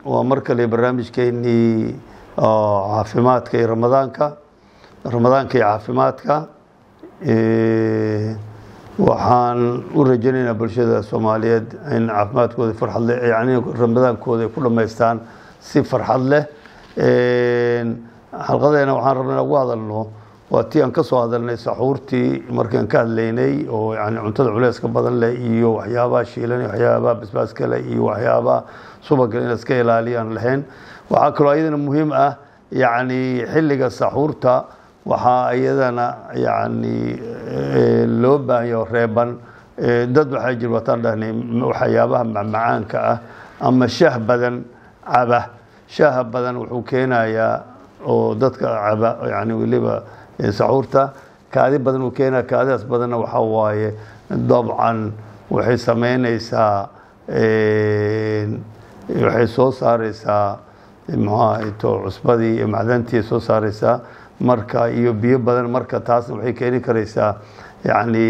waa mar kale barnaamijkeenii caafimaadka iyo ramadaanka ramadaanka iyo caafimaadka waxaan u rajaynaynaa bulshada soomaaliyeed in caafimaadkooda farxad leh yani ramadaankooda ay ku dhammaystaan si farxad leh xalqadeena waxaan rabnay inaan ugu hadalno waa tii aan ka soo hadalnay saxuurtii markaan ka hadlaynay oo yani cuntada culeyska badan leh iyo waxyaabaha shiilan iyo waxyaabaha basbaaska leh iyo waxyaabaha subaga in iska ilaaliyaan lahayn waxaa kaloo iyadana muhiim ah yani xilliga saxuurta waxaa iyadana yani loo baahanyo reeban dad waxaa jir wataan dhahnay waxyaabaha macmacaanka ah ama shaah badan caba shaaha badan wuxuu keenayaa oo dadka caba yani weliba saxuurta kaadi badan uu keenaya kaadidaas badanna waxaa waaye dabcan waxay sameynaysaa waxay soo saareysaa mxuahato cusbadii iyo macdantii soo saareysaa marka iyo biyo badan marka taasna waxay keeni karaysaa yani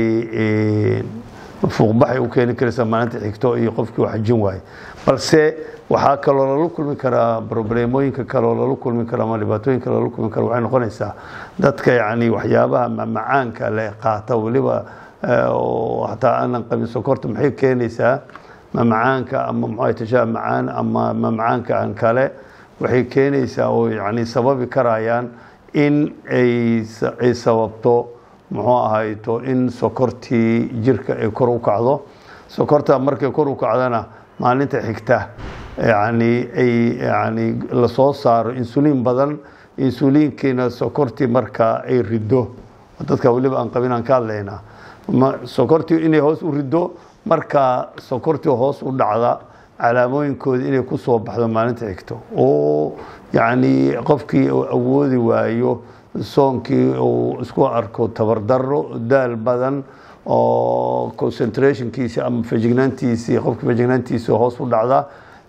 fuuqbaxay u keeni karaysaa maalinta xigto iyo qofkii xajin waaye balse waxaa kaloo lala kulmi karaa probleemooyinka kaloo lala kulmi kara ama dhibaatooyinka lala kulmi kara waxay noqonaysaa dadka yani waxyaabaha mamacaanka le qaata weliba hataa aanan qabin sokorta maxay keenaysaa mamacaanka ama mxua tashaah macaan ama mamacaanka aan kale waxay keenaysaa oo yani sababi karayaan in ay sababto muxuu ahayto in sokortii jirka ay kor u kacdo sokorta markay kor u kacdana maalinta xigta yani ay yani lasoo saaro insuliin badan insuliinkiina sokortii marka ay riddo dadka weliba aan qabin aan ka hadlaynaa sokortii inay hoos u riddo marka sokortii hoos u dhacda calaamooyinkooda inay ku soo baxdo maalinta xigto oo yani qofkii uu awoodi waayo soonkii uu isku arko tabardaro daal badan oo concentrationkiisi ama fajignaantiisii qofka fajignaantiisi hoos u dhacda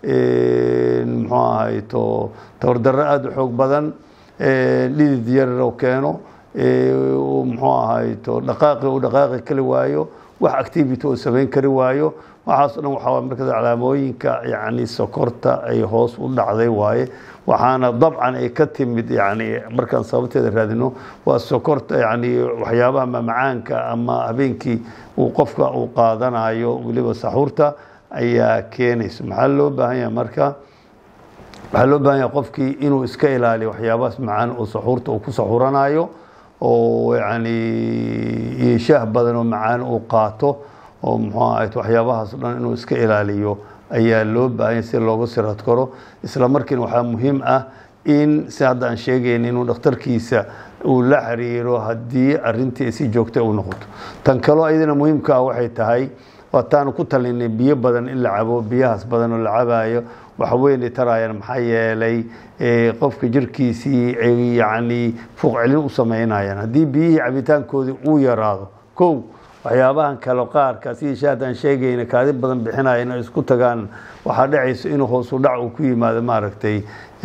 muxuu ahayto tabardaro aada u xoog badan dhidid yaroo keeno muxuu ahayto dhaqaaqi uu dhaqaaqi kali waayo wax activity uu samayn kari waayo waxaas o dhan waxaa marka calaamooyinka yani sokorta ay hoos u dhacday waaye waxaana dabcan ay ka timid yani markaan sababteeda raadino waa sokorta yani waxyaabaha mamacaanka ama habeenkii uu qofka uu qaadanayo weliba saxuurta ayaa keenaysa maxaa loo baahan yahay marka waxaa loo baahan yahay qofkii inuu iska ilaaliyo waxyaabahaas macaan oo saxuurta uu ku saxuranayo oo yani shaah badan oo macaan uu qaato oo muxuu ahayd waxyaabahaas o dhan inuu iska ilaaliyo ayaa loo baahanya si looga sirad karo isla markiina waxaa muhiim ah in si hadda aan sheegayn inuu dhakhtarkiisa uu la xiriiro haddii arintii si joogta u noqoto tan kaloo iyadana muhiimka ah waxay tahay waataanu ku talinay biyo badan in la cabo biyahaas badan oo la cabayo waxweynay tarayaan maxaa yeelay qofka jirkiisii ay yani fuuq celin u samaynayaan haddii biyihii cabitaankoodii uu yaraado kow waxyaabahan kale qaarka sidii shaadaan sheegayna kaadi badan bixinaya inay isku tagaan waxaa dhacaysa inuu hoosu dhac uu ku yimaado maaragtay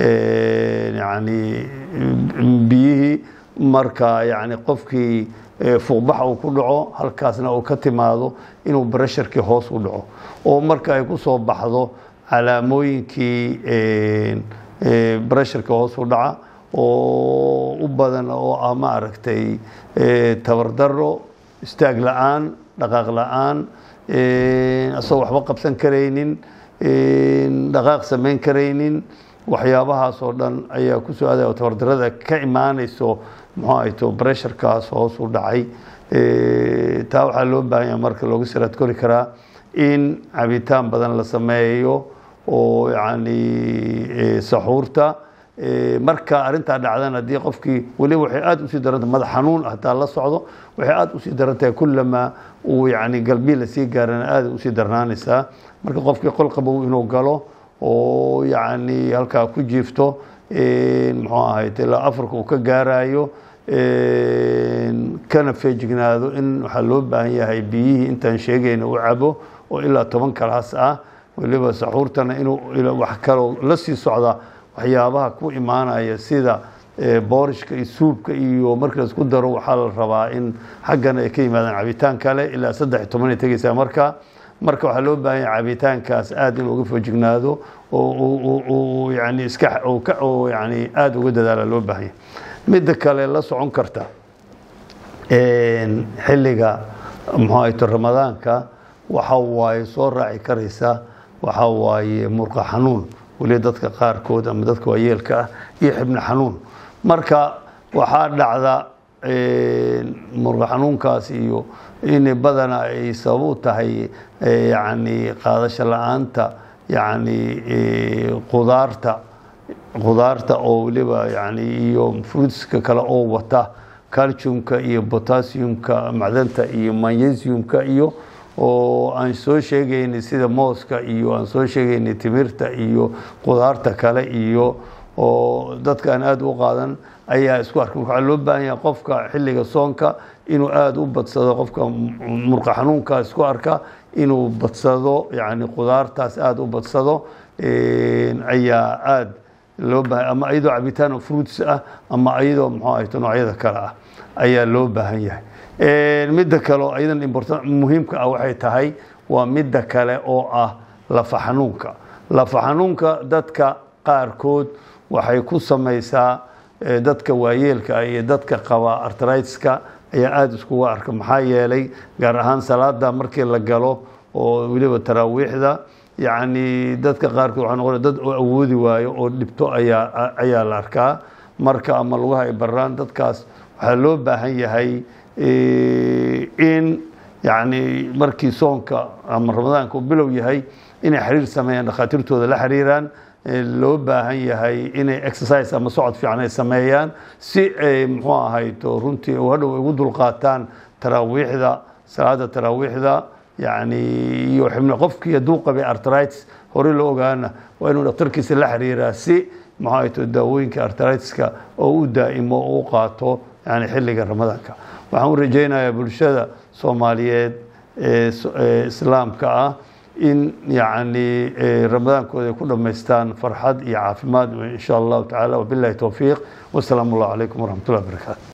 yani biyihii marka yani qofkii fuuqbax uu ku dhaco halkaasna uu ka timaado inuu bresharkii hoos u dhaco oo marka ay ku soo baxdo calaamooyinkii bresharka hoos u dhaca oo u badan oo ah maaragtay tabardaro istaag la-aan dhaqaaq la-aan asagoo waxba qabsan karaynin dhaqaaq samayn karaynin waxyaabahaas oo dhan ayaa ku soo aadaya oo tabardarada ka imaanayso muxuu ahayto bresharkaas hoos u dhacay taa waxaa loo baahan yaha marka looga siraad kori karaa in cabitaan badan la sameeyo oo yani saxuurta marka arintaa dhacdan haddii qofkii weliba waxay aada usii daranta madax xanuun hataa la socdo waxay aada usii darantahay kulamaa uu yani galbii lasii gaarana aada usii darnaanaysaa marka qofkii qolqabow inuu galo oo yani halkaa ku jiifto muxuu ahayd ilaa afarka uu ka gaarayo kana feejignaado in waxaa loo baahan yahay biyihii intaan sheegayna u cabo oo ilaa toban kalaas ah weliba saxuurtana inuu wax kaloo la sii socda waxyaabaha ku imaanaya sida boorishka iyo suubka iyo marka laisku daro waxaa la rabaa in xaggana ay ka yimaadaan cabitaan kale ilaa saddex iyo toban ay tegeysaa marka marka waxaa loo baahan yahay cabitaankaas aada in uga foojignaado oo yani iska oo ka oo yani aada uga dadaala loo baahan yahay midda kale la socon karta xilliga muxuu ahayto ramadaanka waxa waaye soo raaci karaysa waxa waaye murqa xanuun weli dadka qaarkood ama dadka waayeelka ah iyo xibno xanuun marka waxaa dhacda murqa xanuunkaas iyo in badana ay sabab u tahay yani qaadasho la-aanta yani qudaarta qudaarta oo weliba yani iyo fruitska kale oo wata calciumka iyo potassiumka macdanta iyo magnesiumka iyo oo aan soo sheegaynay sida mooska iyo aan soo sheegaynay timirta iyo qudaarta kale iyo oo dadka aan aada u qaadan ayaa isku arka waxaa loo baahan yahay qofka xilliga soonka inuu aada u badsado qofka murqa xanuunka isku arka inuu badsado yani qudaartaas aada u badsado ayaa aada loo baahan ama iyadoo cabitaan oo fruits ah ama iyadoo muxuu ahayto noocyada kale ah ayaa loo baahan yahay midda kale oo iyadan important muhiimka ah waxay tahay waa midda kale oo ah lafa xanuunka lafa xanuunka dadka qaarkood waxay ku samaysaa dadka waayeelka ah iyo dadka qaba artritiska ayaa aada iskuga arka maxaa yeelay gaar ahaan salaada markii la galo oo weliba taraawiixda yacni dadka qaarkood waxaa noqonaya dad oo awoodi waayo oo dhibto ayaa ayaa la arkaa marka ama lugaha ay baraan dadkaas waxaa loo baahan yahay in yacni markii soonka ama ramadaanka uu bilow yahay inay xiriir sameeyaan dhakhaatiirtooda la xiriiraan loo baahan yahay inay exercise ama socod fiican ay sameeyaan si ay muxuu ahayto runtii u hadhow ugu dulqaataan taraawiixda salaada taraawiixda yani iyo xibno qofkii hadduu qabay artritis horey loo ogaana waa inuu dhakhtarkiisa la xiriiraa si muxuu ahayto daawooyinka artritiska oo u daa'imo oo u qaato yani xilliga ramadaanka waxaan u rajaynayaa bulshada soomaaliyeed ee islaamka ah in yani ramadaankooda ay ku dhammaystaan farxad iyo caafimaad in sha allahu tacala wabilahi towfiiq wasalaamu allahu calaykum waraxmat ullahi wabarakaatu